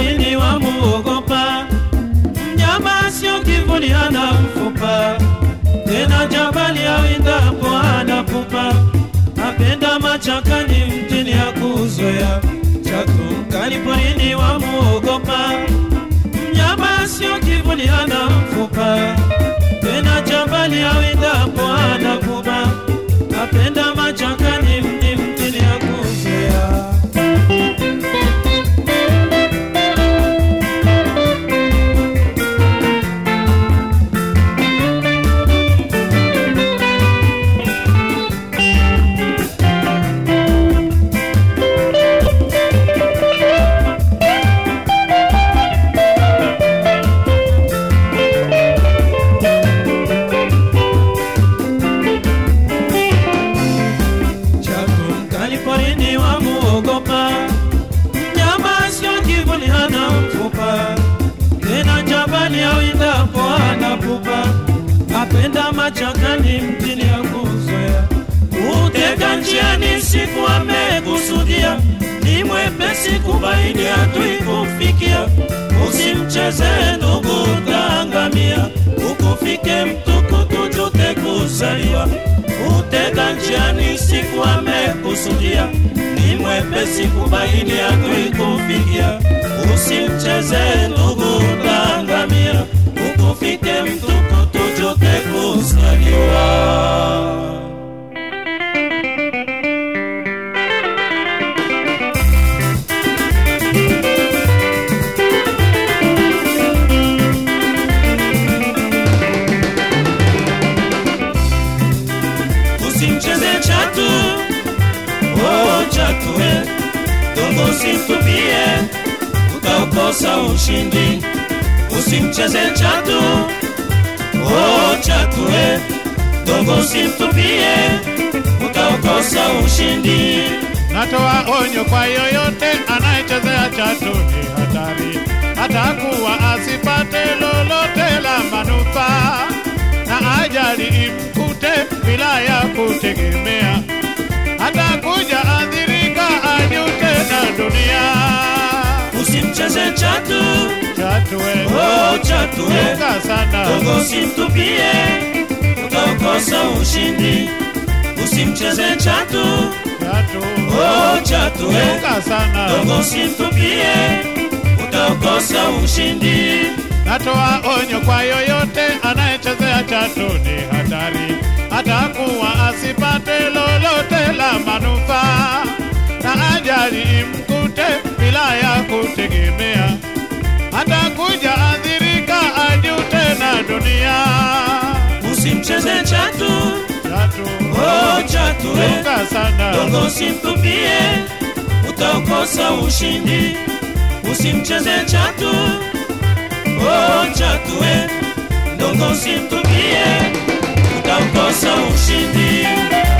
porini wamuogopa, mnyama sio kivuli, hana mfupa, tena jabali awindapo hana pupa, apenda machakani, mtini ya kuzoea, chatu mkali porini wamuogopa, mnyama sio kivuli, hana mfupa, tena jabali awindapo hana pupa, apenda machakani, mti mtini ya kuzoea. chatu mkali porini wamuogopa, mnyama sio kivuli, hana mfupa, tena jabali awindapo hana pupa, apenda machakani, mtini ya kuzoea, utega njiani siku amekusudia, ni mwepesi kubaini hatui kufikia, usimcheze ndugu, utaangamia, ukufike mtukutu jute kuzaliwa utega njiani siku amekusudia, ni mwepesi kubaini adui kufikia. Usimcheze ndugu, utaangamia, ukufike mtukutu jute kuzaliwa. usimcheze chatu oh chatu we dongo usimtupie utaukosa ushindi usimcheze chatu oh chatu we dongo usimtupie utaukosa ushindi Natoa onyo kwa yoyote anayechezea chatu ni hatari, atakuwa asipate lolote la manufaa, na ajali imkute bila ya kutegemea, atakuja adhirika, ajute na dunia. usimcheze chatu Chatu we, oh chatu we chunga sana, dongo usimtupie utaukosa ushindi usimcheze chatu chatu oh chatu we chunga sana. dongo usimtupie utakosa ushindi Natoa onyo kwa yoyote anayechezea chatu ni hatari, atakuwa asipate lolote la manufaa, na ajali imkute bila ya kutegemea, atakuja adhirika, ajute na dunia. usimcheze chatu Chatu oh chatu we chunga sana, dongo usimtupie utakosa ushindi usimcheze chatu oh chatu we dongo usimtupie utakosa ushindi